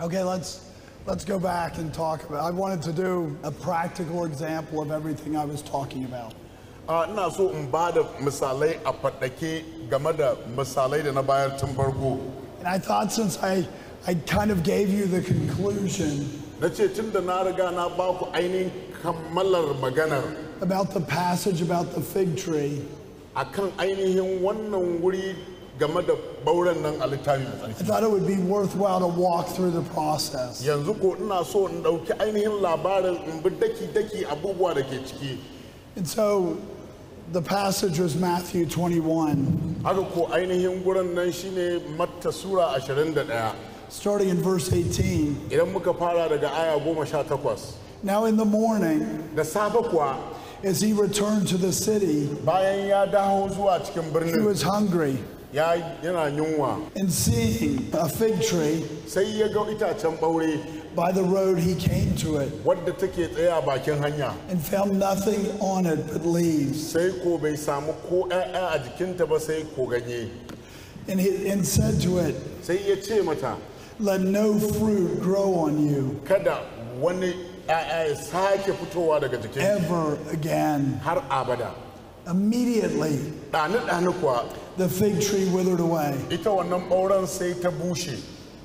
Okay, let's let's go back and talk about. I wanted to do a practical example of everything I was talking about. a ina so in ba da misalai a faɗake game da misalai da na bayar tun farko And I thought since I I kind of gave you the conclusion na ce tun da na riga na ba ku ainihin kammalar maganar about the passage about the fig tree, akan ainihin wannan wuri game da bauren nan a littafin mai I tsarki thought it would be worthwhile to walk through the process. yanzu ko ina so in ɗauki ainihin labarin in bi daki-daki abubuwa da ke ciki And so the passage was Matthew 21, haka ko ainihin gurin nan shine matta sura 21 starting in verse 18. idan muka fara daga aya goma sha takwas Now in the morning, da safe kuwa as he returned to the city, bayan ya dawo zuwa cikin he birnin was hungry. ya yana yunwa And seeing a fig tree sai ya ga itacen ɓaure by the road, he came to it wadda take tsaye a bakin hanya and found nothing on it but leaves. sai ko bai samu ko 'ya'ya a jikinta ba sai ko ganye And, he, and said to it, sai ya ce mata Let no fruit grow on you kada wani 'ya'ya ya sake fitowa daga jikin ever again. har abada Immediately, ɗani-ɗani kuwa the fig tree withered away. ita wannan ɓauren sai ta bushe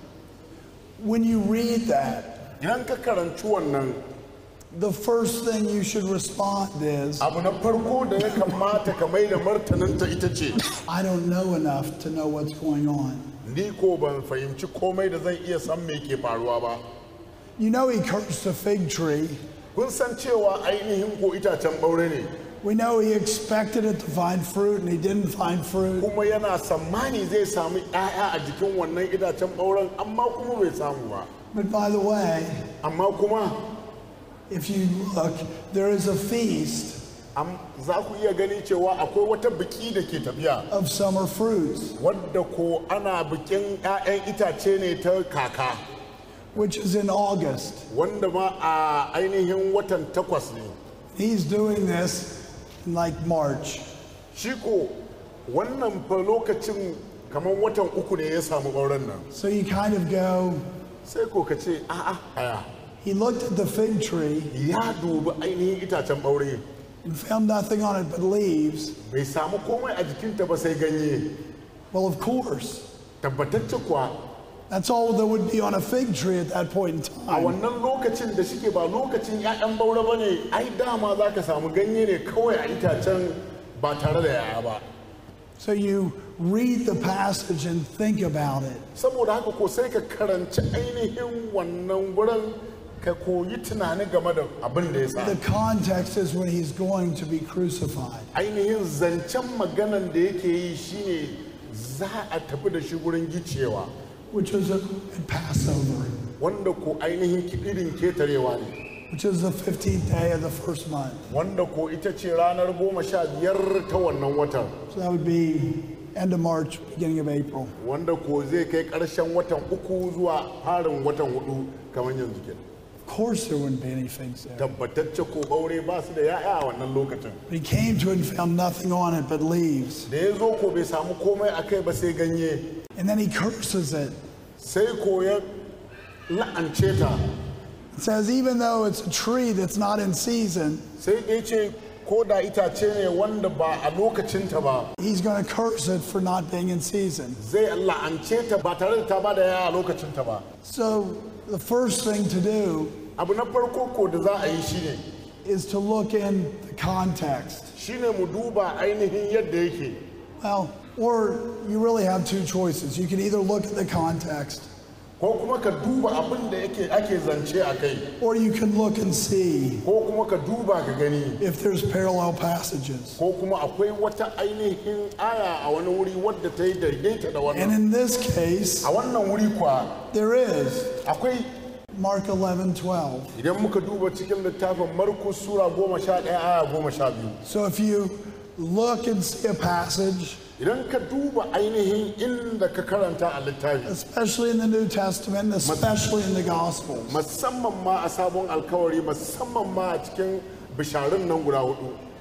When you read that, idan ka karanci wannan the first thing you should respond is, abu na farko da ya kamata ka mai da martaninta ita ce I don't know enough to know what's going on. ni ko ban fahimci komai da zan iya san me ke faruwa ba You know, he cursed the fig tree. kun san cewa ainihin ko itacen ɓaure ne We know he expected it to find fruit and he didn't find fruit. kuma yana tsammani zai samu 'ya'ya a jikin wannan itacen ɓauren amma kuma bai samu ba But by the way, amma kuma if you look, there is a feast am- za ku iya gani cewa akwai wata biki da ke tafiya of summer fruits, wadda ko ana bikin 'ya'yan itace ne ta kaka which is in August. wanda ma a ainihin watan takwas ne He's doing this in like March. shi ko wannan fa lokacin kamar watan uku ne ya samu ɓauren nan So you kind of go, sai ko ka ce a'a aya he looked at the fig tree ya dubi ainihin itacen ɓaure and found nothing on it but leaves. bai samu komai a jikinta ba sai ganye Well, of course, tabbatacce kuwa that's all there would be on a fig tree at that point in a time. wannan lokacin da shike ba lokacin 'ya'yan ɓaure ba ne ai dama za ka samu ganye ne kawai a itacen ba tare da 'ya'ya ba So you read the passage and think about it. saboda haka ko sai ka karanci ainihin wannan wurin ka koyi tunani game da abin da ya sa The context is when he's going to be crucified. ainihin zancen maganan da yake yi shine za a tafi da shi wurin gicewa which is at Passover, wanda ko ainihin irin ketarewa ne which is the 15th day of the first month. wanda ko ita ce ranar goma sha biyar ta wannan watan So that would be end of March, beginning of April. wanda ko zai kai ƙarshen watan uku zuwa farin watan hudu kamar yanzu ke Of course, there wouldn't be any figs there. tabbatacce ko ɓaure ba su da ya'ya a wannan lokacin But he came to it and found nothing on it but leaves. da ya zo ko bai samu komai a kai ba sai ganye And then he curses it. sai ko ya la'ance ta It says, even though it's a tree that's not in season, sai dai ce ko da itace ne wanda ba a lokacinta ba he's going to curse it for not being in season. zai la'ance ta ba tare da ta ba da yaya a lokacinta ba So the first thing to do abu na farko ko da za a yi shine is to look in the context. shine mu duba ainihin yadda yake Well, or you really have two choices. You can either look at the context ko kuma ka duba abin da yake ake zance a kai or you can look and see ko kuma ka duba ka gani if there's parallel passages. ko kuma akwai wata ainihin aya a wani wuri wadda ta yi daidaita da And wannan in this case, a wannan wuri kuwa there is akwai Mark 11, 12. idan muka duba cikin littafin markus sura goma sha ɗaya aya goma sha biyu So if you look and see a passage, idan ka duba ainihin inda ka karanta a littafi especially in the New Testament, and especially in the Gospels, musamman ma a sabon alkawari musamman ma a cikin bisharun nan guda hudu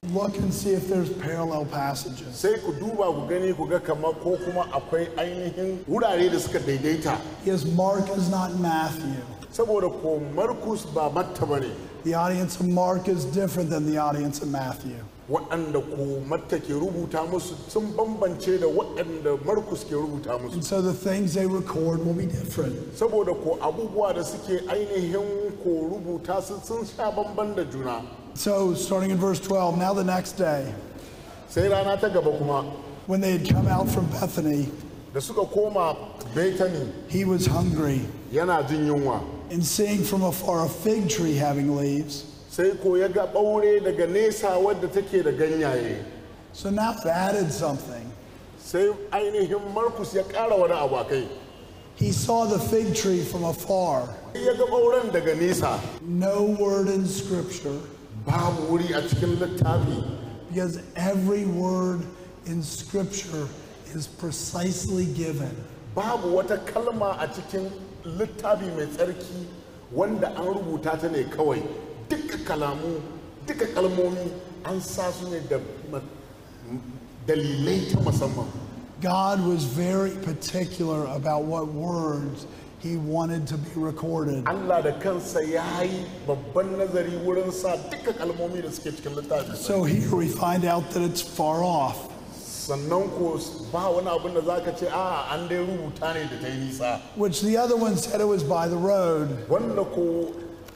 Look and see if there's parallel passages. sai ku duba ku gani ku ga kamar ko kuma akwai ainihin wurare da suka daidaita Because Mark is not Matthew. saboda ko markus ba matta ba ne The audience of Mark is different than the audience of Matthew. waɗanda ko matta ke rubuta musu sun bambance da waɗanda markus ke rubuta musu And so the things they record will be different. saboda ko abubuwa da suke ainihin ko rubuta su sun sha bamban da juna So, starting in verse 12, now the next day, sai rana ta gaba kuma when they had come out from Bethany, da suka koma betani he was hungry. yana jin yunwa And seeing from afar a fig tree having leaves, sai ko ya ga ɓaure daga nesa wadda take da ganyaye so now it added something. sai ainihin markus ya ƙara wani abu a kai He saw the fig tree from afar. ya ga ɓauren daga nesa No word in Scripture, babu wuri a cikin littafi because every word in Scripture is precisely given. babu wata kalma a cikin littafi mai tsarki wanda an rubuta ta ne kawai duka kalamu duka kalmomi an sa su ne da ma- dalilai ta musamman God was very particular about what words he wanted to be recorded. Allah da kansa ya yi babban nazari wurin sa duka kalmomi da suke cikin littafi So here we find out that it's far off. sannan ko ba wani abin da zaka ce a an dai rubuta ne da ta yi nisa which the other one said it was by the road. wanda ko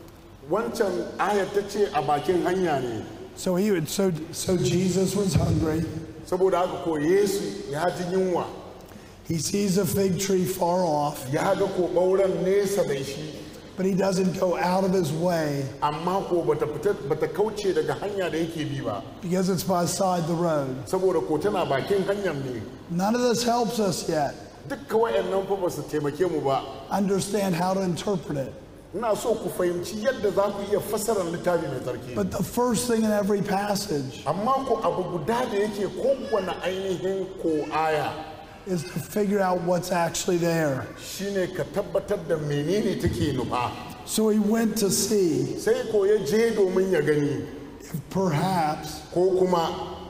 wancan ayar ta ce a bakin hanya ne So he would so so Jesus was hungry. saboda haka ko yesu ya ji yunwa He sees a fig tree far off, ya ga ko ɓauren nesa da shi but he doesn't go out of his way amma ko bata fita bata kauce daga hanya da yake bi ba because it's beside the road. saboda ko tana bakin hanyar ne None of this helps us yet dukka wayannan fa ba su taimake mu ba understand how to interpret it. ina so ku fahimci yadda za ku iya fassarar littafi mai tsarki But the first thing in every passage amma ko abu guda da yake kowane ainihin ko aya is to figure out what's actually there. shine ka tabbatar da menene take nufa So he went to see sai ko ya je domin ya gani if perhaps ko kuma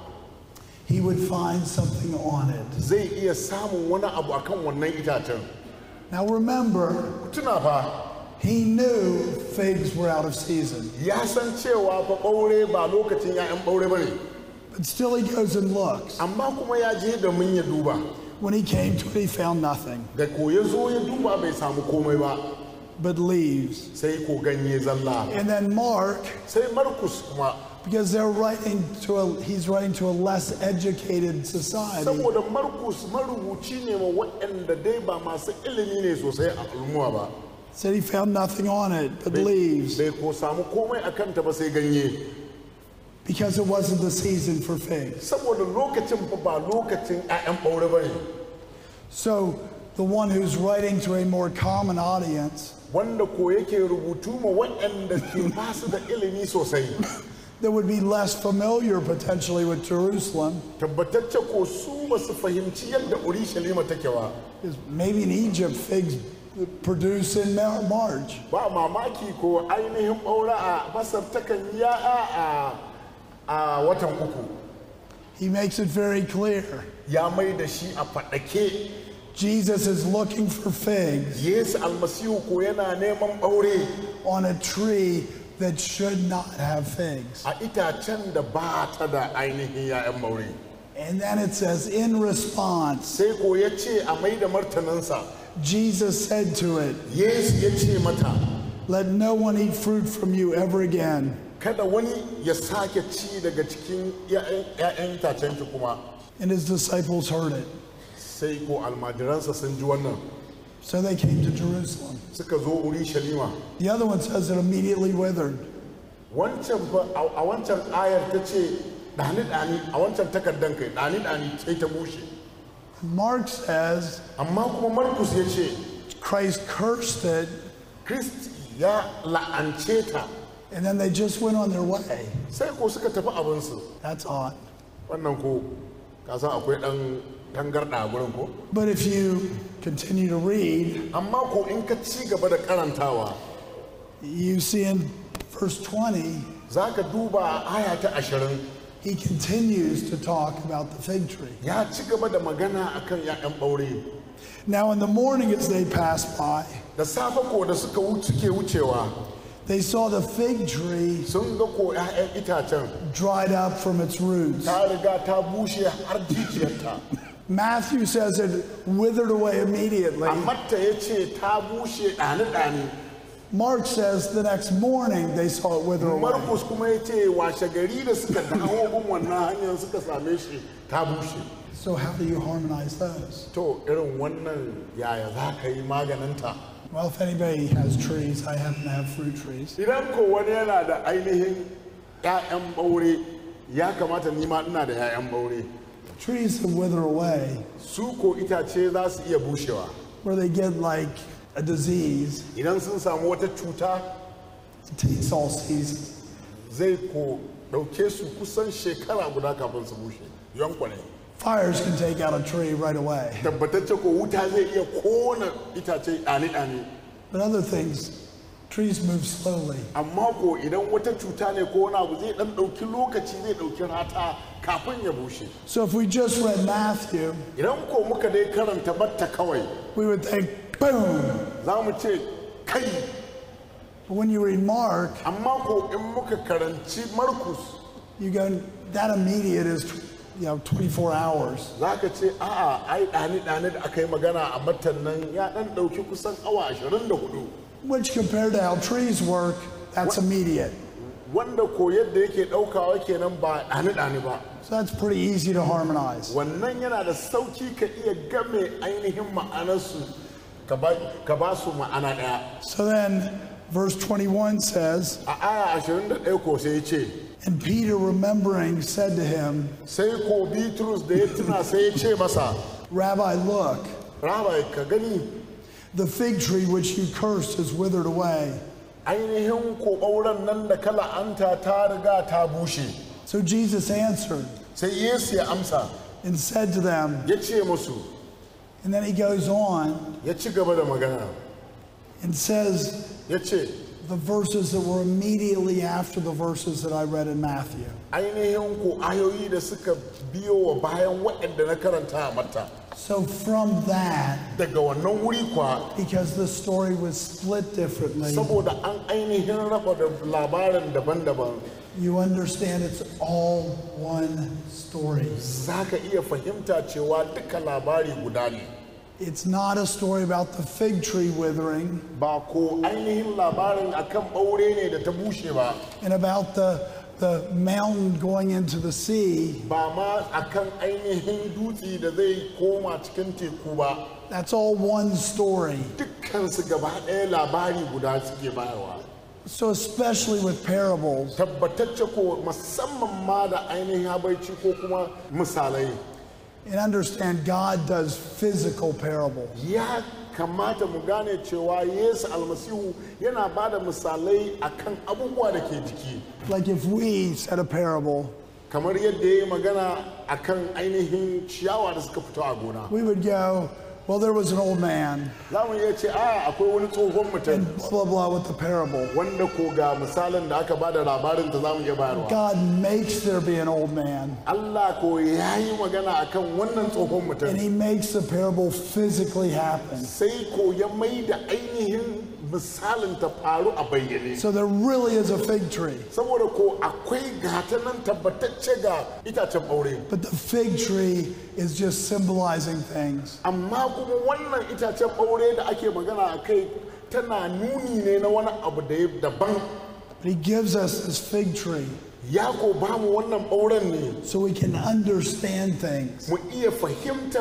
he would find something on it. zai iya samun wani abu akan wannan itacen Now remember, Ku tuna fa he knew figs were out of season, ya san cewa fa ɓaure ba lokacin 'ya'yan ɓaure ba ne but still he goes and looks. amma kuma ya je domin ya duba When he came to it, he found nothing da ko ya zo ya duba bai samu komai ba but leaves. sai ko ganye zalla And then Mark, sai markus kuma because they're writing to a, he's writing to a less educated society. saboda markus marubuci ne ma waɗanda dai ba masu ilimi ne sosai a al'umma ba Said he found nothing on it but leaves bai ko samu komai a kanta ba sai ganye because it wasn't the season for figs. saboda lokacin fa ba lokacin 'ya'yan ɓaure ba ne So the one who's writing to a more common audience wanda ko yake rubutu ma waɗanda ke basu da ilimi sosai that would be less familiar potentially with Jerusalem tabbatacce ko su ba su fahimci yadda urushalima take ba is maybe in Egypt figs produce in Mar- March. ba mamaki ko ainihin ɓaure a masar takan yi ya'a a a watan uku He makes it very clear. ya mai da shi a faɗake Jesus is looking for figs yesu almasihu ko yana neman ɓaure on a tree that should not have figs. a itacen da ba ta da ainihin ya'yan ɓaure And then it says, in response, sai ko ya ce a mai da martaninsa Jesus said to it, yesu ya ce mata Let no one eat fruit from you ever again. kada wani ya sake ci daga cikin 'ya'yan itacen ki kuma And his disciples heard it. sai ko almajiransa sun ji wannan So they came to Jerusalem. suka zo urushalima The other one says it immediately withered. wancan fa a a wancan ayar ta ce ɗani ɗani a wancan takardan kai ɗani ɗani sai ta bushe Mark says amma kuma markus ya ce Christ cursed it, kristi ya la'ance ta and then they just went on their way. sai ko suka tafi abinsu That's odd. wannan ko kasan akwai ɗan tangarɗa a gurin ko But if you continue to read, amma ko in ka ci gaba da karantawa you see in verse 20, za ka duba a aya ta ashirin he continues to talk about the fig tree. ya ci gaba da magana akan 'ya'yan ɓaure Now, in the morning, as they passed by, da safe ko da suka wuce ke wucewa they saw the fig tree sun ga ko 'ya'yan itacen dried up from its roots. ta riga ta bushe har jijiyarta Matthew says it withered away immediately. amma ta ya ce ta bushe ɗani-ɗani Mark says the next morning they saw it wither away. markus kuma ya ce washe gari da suka dawo bin wannan hanyar suka same shi ta bushe So, how do you harmonize those? to irin wannan yaya za ka yi maganinta Well, if anybody has trees, I happen to have fruit trees. idan ko wani yana da ainihin 'ya'yan ɓaure ya kamata ni ma ina da 'ya'yan ɓaure Trees that wither away, su ko itace za su iya bushewa where they get like a disease, idan sun samu wata cuta it takes all season. zai ko ɗauke su kusan shekara guda kafin su bushe yankwane Fires can take out a tree right away. tabbatacce ko wuta zai iya kona itace ɗani-ɗani But other things, trees move slowly. amma ko idan wata cuta ne ko wani abu zai ɗan ɗauki lokaci zai ɗauki rata kafin ya bushe So if we just read Matthew, idan ko muka dai karanta batta kawai we would think, boom. za mu ce kai But when you read Mark, amma ko in muka karanci markus you go, that immediate is, you know, 24 hours. za ka ce a'a ai ɗani-ɗani da aka yi magana a matan nan ya ɗan ɗauki kusan awa 24 Which compared to how trees work, that's immediate. wanda ko yadda yake ɗaukawa kenan ba ɗani-ɗani ba So that's pretty easy to harmonize. wannan yana da sauki ka iya game ainihin ma'anarsu ka ba ka ba su ma'ana ɗaya So then, verse 21 says, a aya 21 ko sai ya ce And Peter, remembering, said to him, sai ko bitrus da ya tuna sai ya ce masa Rabbi, look, rabai ka gani the fig tree which you cursed is withered away. ainihin ko ɓauren nan da kala anta ta riga ta bushe So Jesus answered sai yesu ya amsa and said to them, ya ce musu and then he goes on ya ci gaba da magana and says ya ce the verses that were immediately after the verses that I read in Matthew. ainihin ko ayoyi da suka biyo wa bayan waɗanda na karanta a mata So from that, daga wannan wuri kwa because the story was split differently, saboda an ainihin raba da labarin daban-daban you understand it's all one story. za ka iya fahimta cewa duka labari guda ne It's not a story about the fig tree withering ba ko ainihin labarin akan ɓaure ne da ta bushe ba and about the, the mountain going into the sea. ba ma akan ainihin dutse da zai koma cikin teku ba That's all one story. dukkansu gaba ɗaya labari guda suke bayarwa So, especially with parables, tabbatacce ko musamman ma da ainihin habaici ko kuma misalai and understand God does physical parables. ya kamata mu gane cewa yesu almasihu yana ba da misalai akan abubuwa da ke jiki Like if we said a parable, kamar yadda ya yi magana akan ainihin ciyawa da suka fito a gona we would go, Well, there was an old man, za mu iya ce a akwai wani tsohon mutum and blah, blah, blah, with the parable. wanda ko ga misalin da aka ba da labarin ta za mu iya bayarwa God makes there be an old man, Allah ko ya yi magana akan wannan tsohon and mutum he makes the parable physically happen. sai ko ya mai da ainihin misalin ta faru a bayyane So there really is a fig tree. saboda ko akwai gata nan tabbatacce ga itacen ɓaure But the fig tree is just symbolizing things. amma kuma wannan itacen ɓaure da ake magana a kai tana nuni ne na wani abu da ya daban But he gives us this fig tree ya ko ba mu wannan ɓauren ne so we can understand things. mu iya fahimtar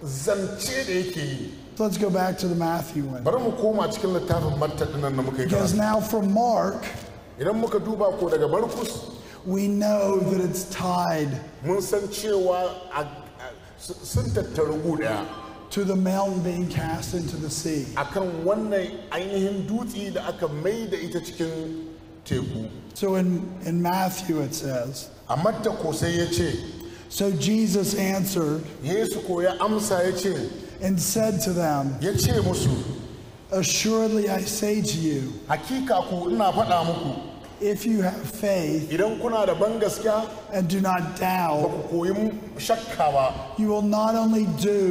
zance da yake yi So let's go back to the Matthew one. bari mu koma cikin littafin matta nan da muka yi Because karatu. now from Mark, idan muka duba ko daga markus we know that it's tied mun san cewa a- a- s- sun tattaru gu ɗaya to the mountain being cast into the sea. akan wannan ainihin dutse da aka mai da ita cikin teku So in, in Matthew it says, a matta ko sai ya ce So Jesus answered yesu ko ya amsa ya ce and said to them, ya ce musu Assuredly I say to you, hakika ku ina faɗa muku if you have faith idan kuna da ban gaskiya and do not ba doubt, ku koyi shakka ba you will not only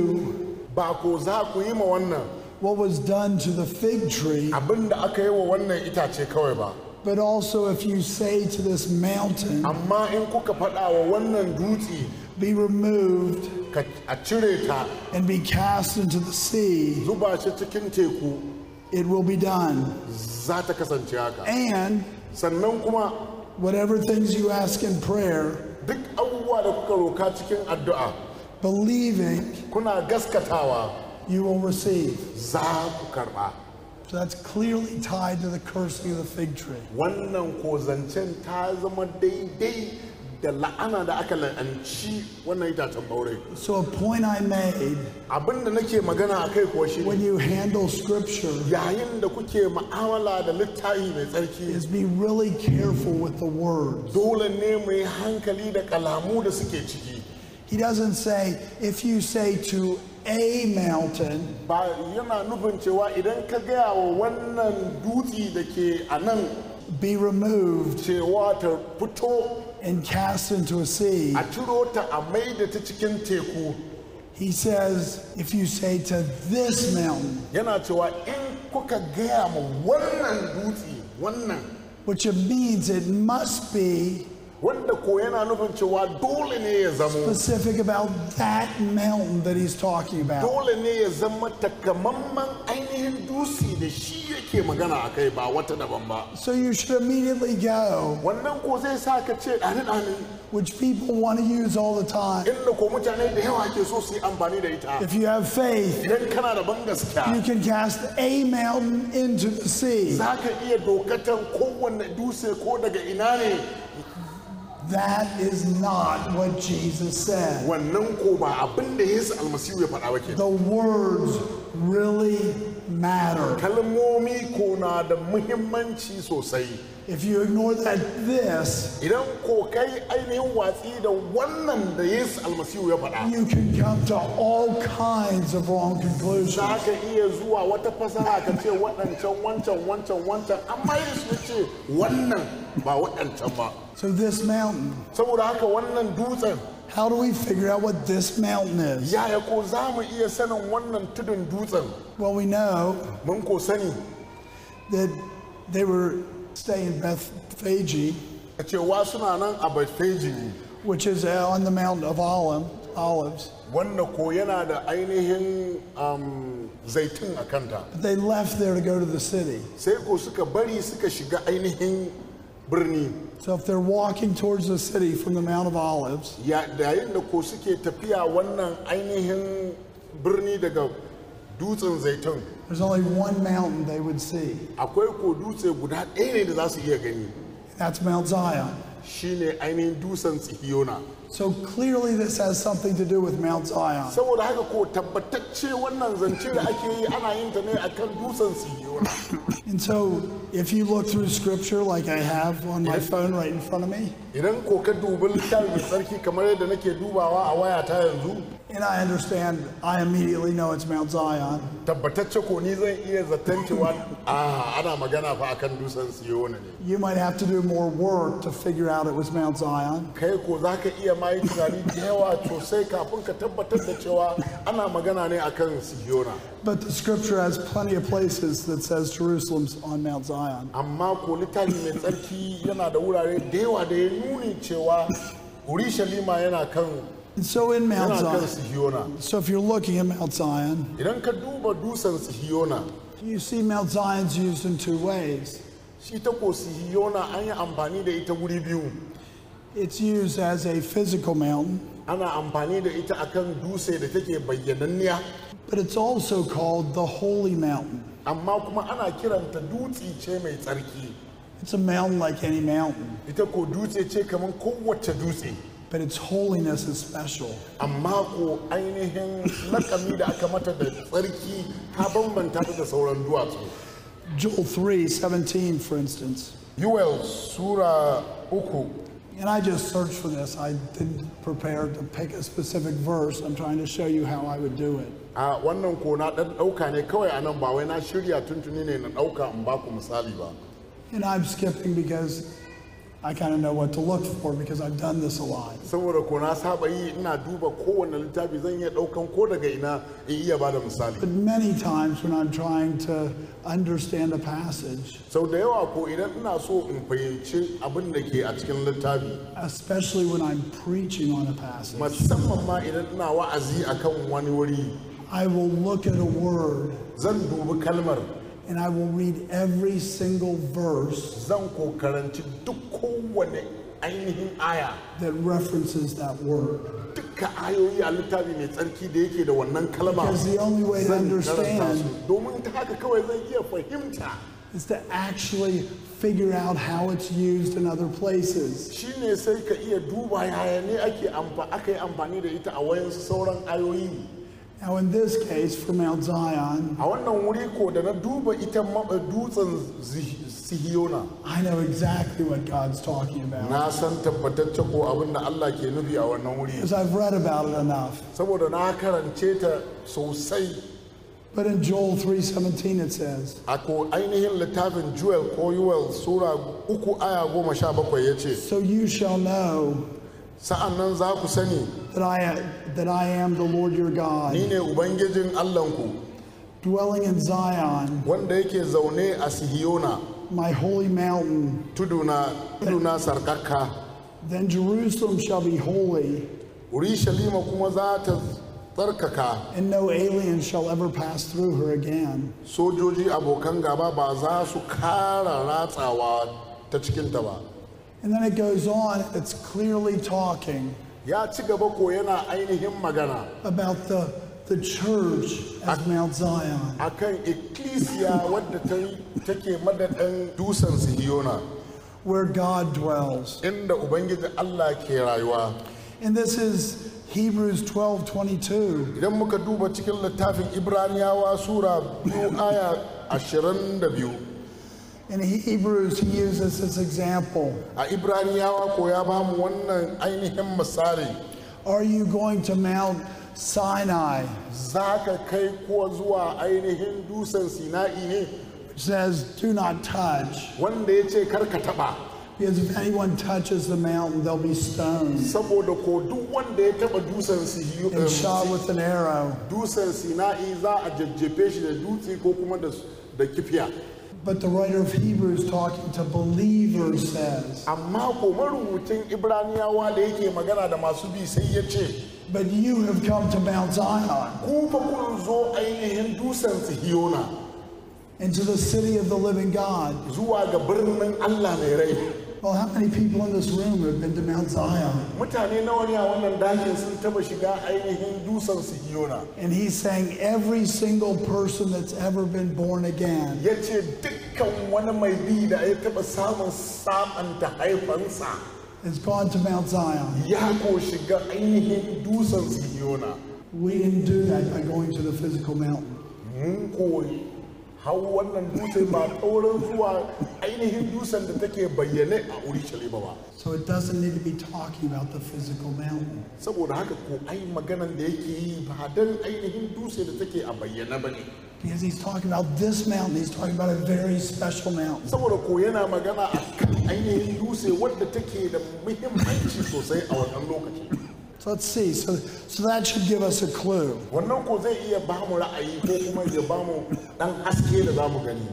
do ba ko za ku yi ma wannan what was done to the fig tree, abin da aka yi wa wannan itace kawai ba but also if you say to this mountain, amma in kuka faɗa wa wannan dutse be removed ka a cire ta and be cast into the sea, zuba shi cikin teku it will be done. za ta kasance haka And sannan kuma whatever things you ask in prayer, duk abubuwa da kuka roka cikin addu'a believing, kuna gaskatawa you will receive. za ku karɓa So that's clearly tied to the cursing of the fig tree. wannan ko zancen ta zama daidai da la'ana da aka la'anci wannan itacen ɓaure So a point I made abin da nake magana a kai kuwa shi when you handle scripture yayin da kuke ma'amala da littafi mai tsarki is be really careful with the words. dole ne mu yi hankali da kalamu da suke ciki He doesn't say, if you say to a mountain, ba yana nufin cewa idan ka gaya wa wannan dutse da ke a nan be removed cewa ta fito and cast into a sea. a ciro ta a maida ta cikin teku He says, if you say to this mountain, yana cewa in kuka gaya ma wannan dutse wannan which it means it must be wanda ko yana nufin cewa dole ne ya zamo specific about that mountain that he's talking about. dole ne ya zama takamamman ainihin dutse da shi yake magana a kai ba wata daban ba So you should immediately go, wannan ko zai sa ka ce ɗani ɗani which people want to use all the time. inda ko mutane da yawa ke so su yi amfani da ita If you have faith, idan kana da ban you gaskiya can cast a mountain into the sea. za ka iya dokatan kowanne dutse ko daga ina ne That is not what Jesus said. wannan ko ba abin da yesu almasihu ya faɗa ba ke The words really matter. kalmomi ko na da muhimmanci sosai If you ignore that this, idan ko kai ainihin watsi da wannan da yesu almasihu ya faɗa you can come to all kinds of wrong conclusions. za ka iya zuwa wata fasara ka ce waɗancan wancan wancan wancan amma yesu ya ce wannan ba waɗancan ba So this mountain, saboda haka wannan dutsen how do we figure out what this mountain is? yaya ko za mu iya sanin wannan tudun dutsen Well, we know mun ko sani that they were staying in Bethphage, a cewa suna nan a Bethpage which is on the mountain of Olive, Olives. wanda ko yana da ainihin um, zaitun a kanta But they left there to go to the city. sai ko suka bari suka shiga ainihin birni So if they're walking towards the city from the Mount of Olives, Ya- yayin da ko suke tafiya wannan ainihin birni daga dutsen zaitun there's only one mountain they would see. akwai ko dutse guda ɗaya ne da za su iya gani That's Mount Zion. shine ainihin dutsen tsihiyona So clearly this has something to do with Mount Zion. saboda haka ko tabbatacce wannan zance da ake yi ana yin ta ne akan dutsen tsihiyona And so if you look through scripture like I have on my phone right in front of me, idan ko ka dubi littafin mai tsarki kamar yadda nake dubawa a wayata yanzu and I understand, I immediately know it's Mount Zion. tabbatacce ko ni zan iya zaton cewa a ana magana fa akan dutsen siyona ne You might have to do more work to figure out it was Mount Zion. kai ko za ka iya ma yi tunani da yawa sosai kafin ka tabbatar da cewa ana magana ne akan siyona But the scripture has plenty of places that says Jerusalem's on Mount Zion. amma ko littafi mai tsarki yana da wurare da yawa da ya nuni cewa urushalima yana kan And so in Mount yana kan Zion, sihiyona so if you're looking at Mount Zion, idan ka duba dutsen sihiyona you see Mount Zion's used in two ways. shi ta ko sihiyona an yi amfani da ita wuri biyu It's used as a physical mountain, ana amfani da ita akan dutse da take bayyananniya but it's also called the Holy Mountain. amma kuma ana kiranta dutse ce mai tsarki It's a mountain like any mountain, ita ko dutse ce kamar kowace dutse but its holiness is special. amma ko ainihin lakami da aka mata da tsarki ta bambanta ta da sauran duwatsu Joel 3 17, for instance. yuwel sura uku And I just searched for this. I didn't prepare to pick a specific verse. I'm trying to show you how I would do it. a wannan ko na dan dauka ne kawai a nan ba wai na shirya tuntuni ne na dauka in baku misali ba And I'm skipping because I kind of know what to look for because I've done this a lot. saboda ko na saba yi ina duba kowane littafi zan iya ɗaukan ko daga ina in iya ba da misali But many times when I'm trying to understand a passage, sau da yawa ko idan ina so in fahimci abin da ke a cikin littafi especially when I'm preaching on a passage, musamman ma idan ina wa'azi akan wani wuri I will look at a word zan dubi kalmar and I will read every single verse zan ko karanci duk kowane ainihin aya that references that word. duka ayoyi a littafi mai tsarki da yake da wannan kalma Because the only way to zan karanta understand su domin ta haka kawai zan iya fahimta is to actually figure out how it's used in other places. shine sai ka iya duba yaya ne ake amfa aka yi amfani da ita a wayansu sauran ayoyi Now, in this case, for Mount Zion, a wannan wuri ko da na duba ita ma- dutsen Zi- sihiyona I know exactly what God's talking about na san tabbatacce ko abin da Allah ke nufi a wannan wuri because I've read about it enough. saboda na karance ta sosai But in Joel 3:17 it says, a ko ainihin littafin Joel ko Yuel sura uku aya goma sha bakwai ya ce "So you shall know sa'an nan za ku sani that I that I am the Lord your ni God, ne ubangijin Allahnku dwelling in Zion, wanda yake zaune a sihiyona my holy mountain. tuduna tuduna sarkakka Then Jerusalem shall be holy, Urushalima kuma za ta tsarkaka and no alien shall ever pass through her again." sojoji abokan gaba ba za su kara ratsawa ta cikinta ba And then it goes on, it's clearly talking ya ci gaba ko yana ainihin magana about the, the church as Mount Zion. akan ikkilisiya wadda ta yi- take madadin dusan sihiyona where God dwells. inda ubangiji Allah ke rayuwa And this is Hebrews 12 22. idan muka duba cikin littafin ibraniyawa sura biyu aya ashirin da biyu In Hebrews, he uses this example. a ibraniyawa ko ya bamu wannan ainihin misali Are you going to Mount Sinai? za ka kai kuwa zuwa ainihin dusan sina'i ne It says, Do not touch. wanda ya ce karka taba Because if anyone touches the mountain, they'll be stoned saboda ko duk wanda ya taba dusan sihiyo- and shot with an arrow. dusan sina'i za a jajjefe shi da dutse ko kuma da da kifiya But the writer of Hebrews, talking to believers, says, amma ko marubucin ibraniyawa da yake magana da masu bi sai ya ce But you have come to Mount Zion, ku fa kun zo ainihin dusan sihiyona and to the city of the living God. zuwa ga birnin allah mai rai Well, how many people in this room have been to Mount Zion? mutane nawa ne a wannan dakin sun taba shiga ainihin dusan sihiyona And he's saying every single person that's ever been born again ya ce dukkan wani mai bi da ya taba samun samanta haifansa has gone to Mount Zion. ya ko shiga ainihin dusan sihiyona We didn't do that by going to the physical mountain. mun koyi hau wannan dutse ba taurin zuwa ainihin dusan da take bayyane a urushalima ba So it doesn't need to be talking about the physical mountain. saboda haka ko ai maganan da yake yi ba don ainihin dutse da take a bayyane ba ne Because he's talking about this mountain, he's talking about a very special mountain. saboda ko yana magana a kan ainihin dutse wadda take da muhimmanci sosai a wannan lokaci So let's see. So, so that should give us a clue. wannan ko zai iya ba mu ra'ayi ko kuma ya ba mu dan haske da za mu gani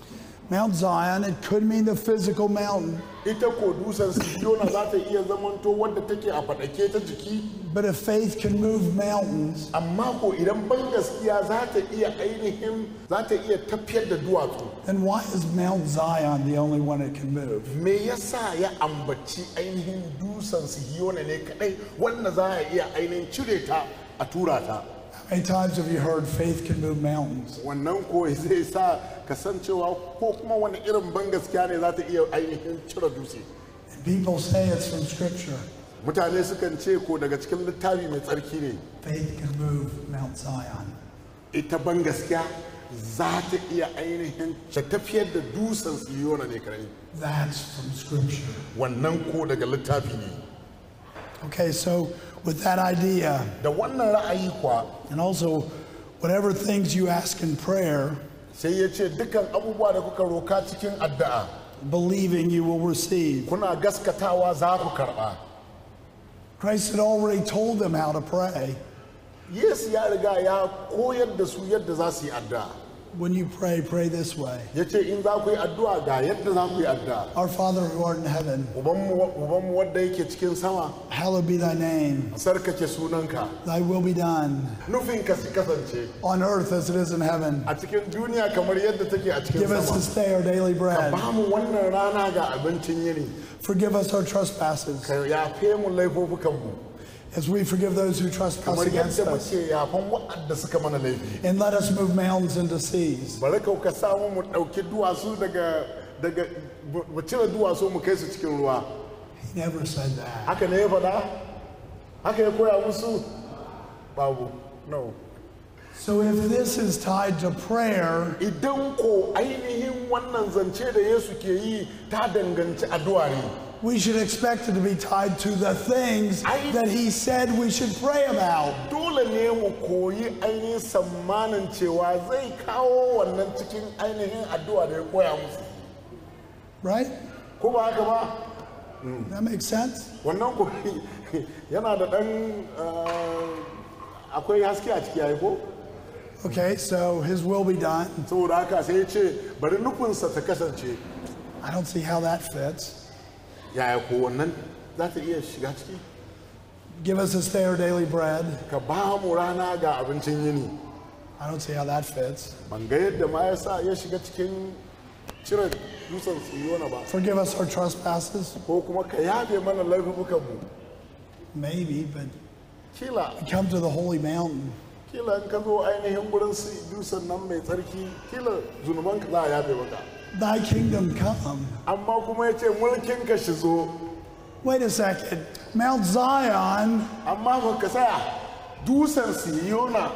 Mount Zion, it could mean the physical mountain, ita ko dusan sihiyona za ta iya zamanto wadda take a faɗake ta jiki but if faith can move mountains, amma ko idan ban gaskiya za ta iya ainihin za ta iya tafiyar da duwatsu then why is Mount Zion the only one it can move? me yasa ya ambaci ainihin dusan sihiyona ne kadai wanda za a iya ainihin cire ta a tura ta How many times have you heard faith can move mountains? wannan ko zai sa kasancewa ko kuma wani irin ban gaskiya ne za ta iya ainihin cire dutse And people say it's from Scripture. mutane sukan ce ko daga cikin littafi mai tsarki ne Faith can move Mount Zion. ita ban gaskiya za ta iya ainihin ta tafiyar da dusan sihiyona ne kadai That's from Scripture. wannan ko daga littafi ne Okay, so with that idea, da wannan ra'ayi kwa and also whatever things you ask in prayer, sai ya ce dukkan abubuwa da kuka roka cikin addu'a believing you will receive. kuna gaskatawa za ku karɓa Christ had already told them how to pray. yesu ya riga ya koyar da su yadda za su yi addu'a When you pray, pray this way ya ce in za ku yi addu'a ga yadda za ku yi addu'a Our Father who art in heaven, ubanmu ubanmu wanda yake cikin sama hallowed be thy name. sarkake sunanka Thy will be done nufin ka su kasance on earth as it is in heaven. a cikin duniya kamar yadda take a cikin Give us sama this day our daily bread. ba mu wannan rana ga abincin yini Forgive us our trespasses ka yafe mu laifofukanmu as we forgive those who trespass kamar against yadda us. muke yafan waɗanda suka mana laifi And let us move mountains into seas. bari ka ka samu mu ɗauki duwatsu daga daga mu cire duwatsu mu kai su cikin ruwa He never said that. haka ne ya faɗa haka ya koya musu babu no So if this is tied to prayer, idan ko ainihin wannan zance da yesu ke yi ta danganci addu'a ne we should expect it to be tied to the things I- that he said we should pray about. dole ne mu koyi ainihin sammanin cewa zai kawo wannan cikin ainihin addu'a da ya koya musu Right? ko ba haka ba That makes sense? wannan ko yana da ɗan ah, akwai haske a ciki ai ko Okay, so his will be done. saboda haka sai ya ce bari nufinsa ta kasance I don't see how that fits. yaya ko wannan za ta iya shiga ciki Give us this day our daily bread. ka ba mu rana ga abincin yini I don't see how that fits. ban ga yadda ma ya sa ya shiga cikin cire dutsen siyona ba Forgive us our trespasses. ko kuma ka yafe mana laifukanmu Maybe, but kila come to the holy mountain. kila in ka zo ainihin gurin su dutsen nan mai tsarki kila zunubanka za a yafe maka Thy kingdom come. amma kuma ya ce mulkin ka shi zo Wait a second. Mount Zion amma ba ka saya dutsen siyona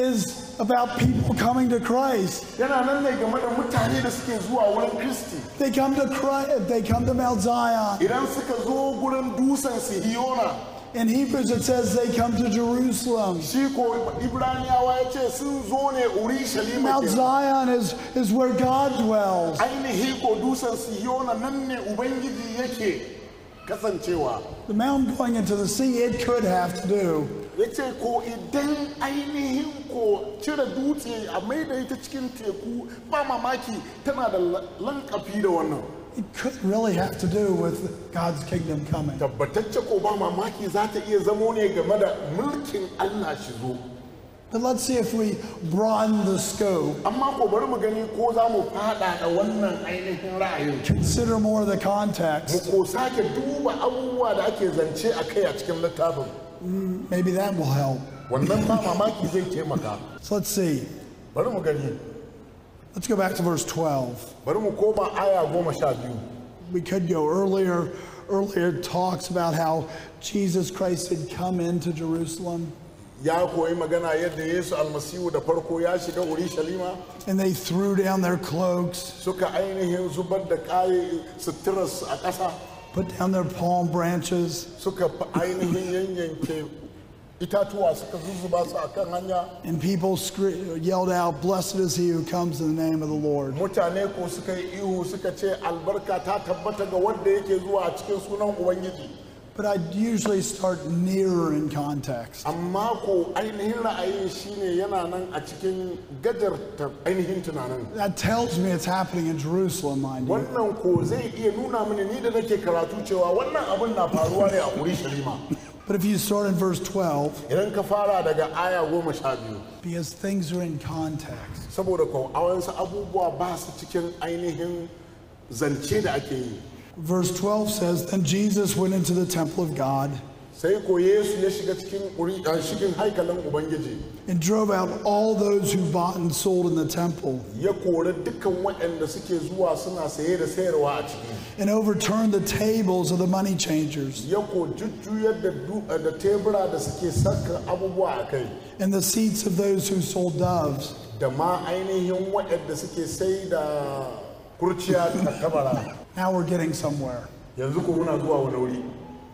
is about people coming to Christ. yana nan ne game da mutane da suke zuwa wurin kristi They come to Christ. They come to Mount Zion. idan suka zo gurin dutsen sihiyona In Hebrews, it says they come to Jerusalem. shi ko ibraniyawa ya ce sun zo ne urushalima Mount kenan. Zion is, is where God dwells. ainihi ko dutsen sihiyona nan ne ubangiji yake kasancewa The mountain going into the sea, it could have to do ya ce ko idan ainihin ko cire dutse a maida ita cikin teku ba mamaki tana da la- lankafi da wannan It could really have to do with God's kingdom coming. tabbatacce ko ba mamaki za ta iya zamo ne game da mulkin allah shi zo But let's see if we broaden the scope, amma ko bari mu gani ko za mu fada da wannan ainihin ra'ayin consider more of the mu context. ko sake duba abubuwa da ake zance a kai a cikin littafin Maybe that will help. wannan ba mamaki zai taimaka So let's see. bari mu gani Let's go back to verse 12. bari mu koma aya goma sha biyu We could go earlier. Earlier it talks about how Jesus Christ had come into Jerusalem ya koyi magana yadda yesu almasihu da farko ya shiga urushalima and they threw down their cloaks, suka ainihin zubar da kayi suturarsu a ƙasa put down their palm branches, suka fi ainihin yanyanke itatuwa suka zuzzuba su a kan hanya and people scre- yelled out, Blessed is he who comes in the name of the Lord. mutane ko suka yi ihu suka ce albarka ta tabbata ga wanda yake zuwa a cikin sunan ubangiji But I usually start nearer in context. amma ko ainihin ra'ayin shine yana nan a cikin gajarta ainihin tunanin That tells me it's happening in Jerusalem, mind you. wannan ko zai iya nuna mini ni da nake karatu cewa wannan abin na faruwa ne a urushalima But if you start in verse 12, idan ka fara daga aya goma sha biyu because things are in context. saboda ko awansu abubuwa ba su cikin ainihin zance da ake yi Verse 12 says, Then Jesus went into the temple of God sai ko yesu ya shiga cikin uri- a cikin haikalin ubangiji and drove out all those who bought and sold in the temple ya kori dukkan waɗanda suke zuwa suna saye da sayarwa a ciki and overturned the tables of the money changers ya ko jujjuyar da du- da tebura da suke saka abubuwa a kai and the seats of those who sold doves. da ma ainihin waɗanda suke sai da kurciya ta tabara Now we're getting somewhere. yanzu ko muna zuwa wani wuri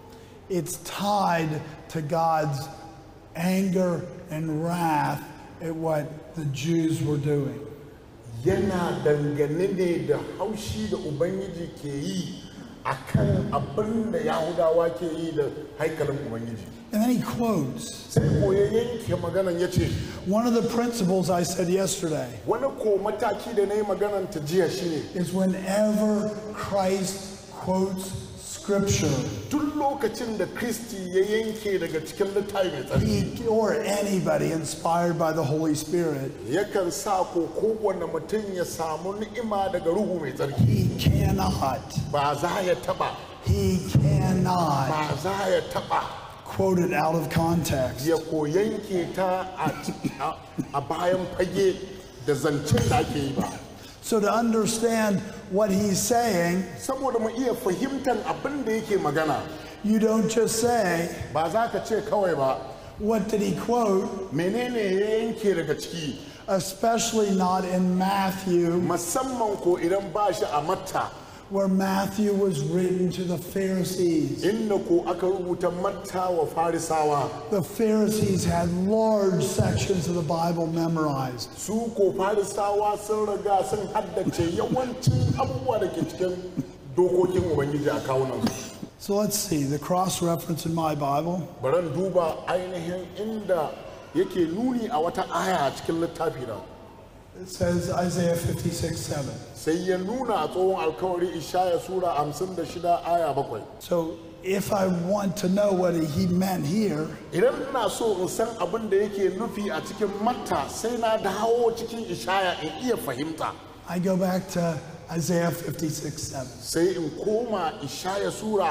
It's tied to God's anger and wrath at what the Jews were doing. yana dangane ne da haushi da ubangiji ke yi a kan abin da yahudawa ke yi da haikalin ubangiji And then he quotes sai ko ya yanke maganan ya ce one of the principles I said yesterday wani ko mataki da na yi maganan ta jiya shine is whenever Christ quotes scripture, duk lokacin da kristi ya yanke daga cikin littafi mai tsarki he or anybody inspired by the Holy Spirit, yakan sa ko kowane mutum ya samu ni'ima daga ruhu mai tsarki he cannot, ba za ya taba he cannot ba za ya taba quote it out of context. ya ko yanke ta a- a- a bayan fage da zancen da ake yi ba So to understand what he's saying, saboda mu iya fahimtar abin da yake magana you don't just say, ba za ka ce kawai ba what did he quote? menene ya yanke daga ciki Especially not in Matthew, musamman ko idan ba shi a matta where Matthew was written to the Pharisees. inda ko aka rubuta matta wa farisawa The Pharisees had large sections of the Bible memorized. su ko farisawa sun riga sun haddace yawancin abubuwa da ke cikin dokokin ubangiji a kawunansu So let's see the cross reference in my Bible. baran duba ainihin inda yake nuni a wata aya a cikin littafi na It says Isaiah 56 7. sai ya nuna a tsohon alkawari ishaya sura 56 aya bakwai So if I want to know what he meant here, idan ina so in san abin da yake nufi a cikin matta sai na dawo cikin ishaya in iya fahimta I go back to Isaiah 56 7. sai in koma ishaya sura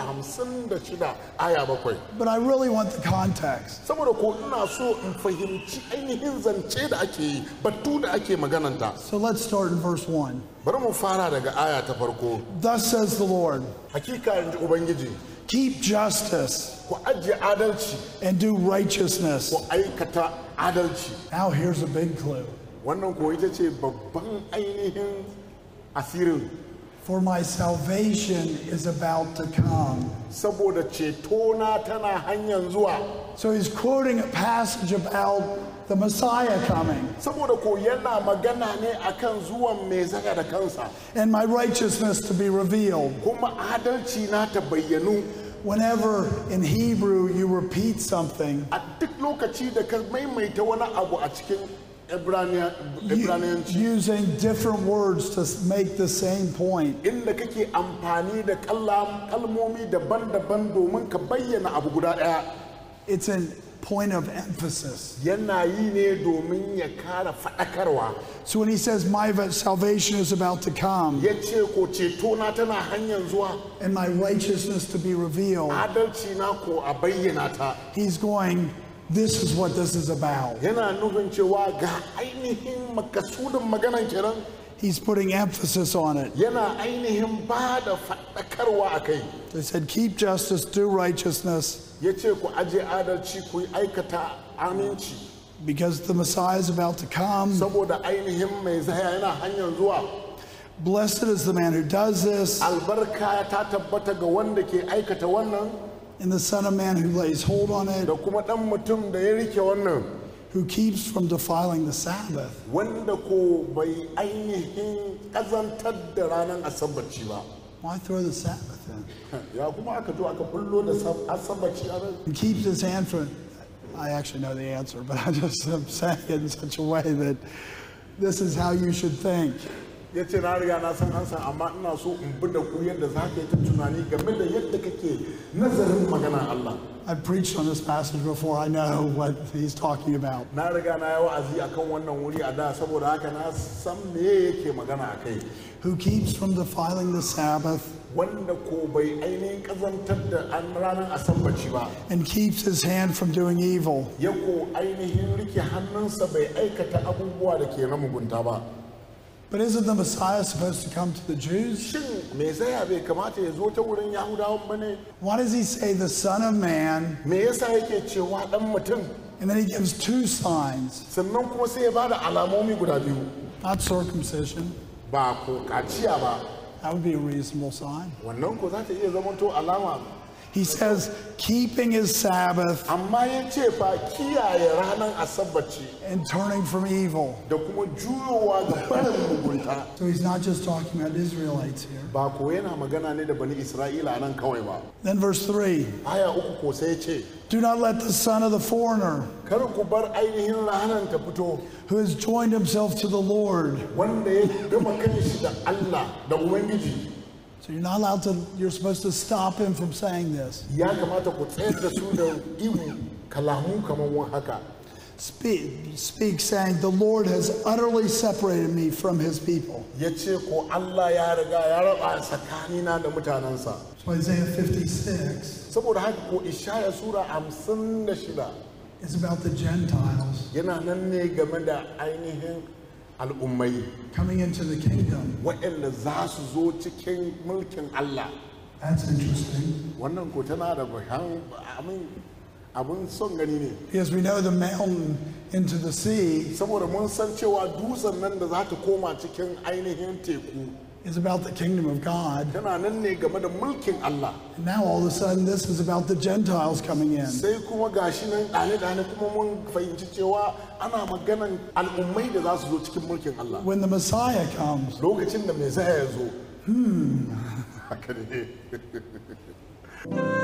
56 aya bakwai But I really want the context. saboda ko ina so in fahimci ainihin zance da ake yi batu da ake magananta So let's start in verse 1. bari mu fara daga aya ta farko Thus says the Lord, hakika in ji ubangiji keep justice ku ajiye adalci and do righteousness. ku aikata adalci Now here's a big clue. wannan ko ita ce babban ainihin asirin For my salvation is about to come. saboda cetona tana hanyar zuwa So he's quoting a passage about the Messiah coming. saboda ko yana magana ne akan zuwan mai zaga da kansa and my righteousness to be revealed. kuma adalci na ta bayyanu Whenever in Hebrew you repeat something, a duk lokaci da ka maimaita wani abu a cikin Ibraniya- you- ibraniyanci using different words to s- make the same point, inda kake amfani da kallam- kalmomi daban-daban domin ka bayyana abu guda ɗaya it's a point of emphasis. yana yi ne domin ya kara faɗakarwa So when he says, My va- salvation is about to come ya ce ko cetona tana hanyar zuwa and my righteousness to be revealed, adalci na ko a bayyana ta he's going, This is what this is about. yana nufin cewa ga ainihin makasudin maganan kenan He's putting emphasis on it. yana ainihin ba da faɗakarwa a kai They said, Keep justice, do righteousness, ya ce ku aje adalci ku yi aikata aminci because the Messiah is about to come. saboda ainihin mai zaya yana hanyar zuwa Blessed is the man who does this, albarka ta tabbata ga wanda ke aikata wannan and the Son of Man who lays hold on it, da kuma ɗan mutum da ya rike wannan who keeps from defiling the Sabbath. wanda ko bai ainihin ƙazantar da ranar asabaci ba Why throw the Sabbath in? ya kuma aka zo aka bullo da sab- asabaci a nan He keeps his hand from. I actually know the answer, but I just am saying it in such a way that this is how you should think. ya ce na riga na san ansa amma ina so in bi da ku yadda za ka yi ta tunani game da yadda kake nazarin maganar Allah I've preached on this passage before. I know what he's talking about. na riga na yi wa'azi akan wannan wuri a da saboda haka na san me yake magana a kai Who keeps from defiling the Sabbath wanda ko bai ainihin kazantar da an ranar asambaci ba and keeps his hand from doing evil. ya ko ainihin rike hannunsa bai aikata abubuwa da ke na mugunta ba But isn't the Messiah supposed to come to the Jews? shin me zaya bai kamata ya zo ta wurin yahudawan ba ne Why does he say the Son of Man me yasa yake cewa dan mutum and then he gives two signs? sannan kuma sai ya bada alamomi guda biyu Not circumcision. ba ko kaciya ba That would be a reasonable sign. wannan ko za ta iya zamanto alama He says, keeping his Sabbath amma ya ce fa kiyaye ranar asabaci and turning from evil. da kuma juyowa ga barin mugunta So he's not just talking about Israelites here. ba ko yana magana ne da bani isra'ila nan kawai ba Then verse 3 aya uku ko sai ce Do not let the son of the foreigner kar ku bar ainihin ranar ta fito who has joined himself to the Lord. wanda ya gama kanshi da Allah da Ubangiji So you're not allowed to, you're supposed to stop him from saying this. ya kamata ku tsayar da su da ihu kalamu kamar wani haka Speak, speak saying, The Lord has utterly separated me from his people. ya ce ko Allah ya riga ya raba tsakanina da mutanensa So Isaiah 56 saboda haka ko ishaya sura hamsin da shida is about the Gentiles yana nan ne game da ainihin al'ummai coming into the kingdom. waɗanda za su zo cikin mulkin Allah That's interesting. wannan ko tana da bayan abin abin son gani ne Because we know the mountain into the sea saboda mun san cewa dutsen nan da za ta koma cikin ainihin teku is about the kingdom of God. tana nan ne game da mulkin Allah And now all of a sudden this is about the Gentiles coming in. sai kuma gashi nan ɗane-ɗane kuma mun fahimci cewa ana maganan al'ummai da za su zo cikin mulkin Allah When the Messiah comes, lokacin da mai zaya ya zo haka ne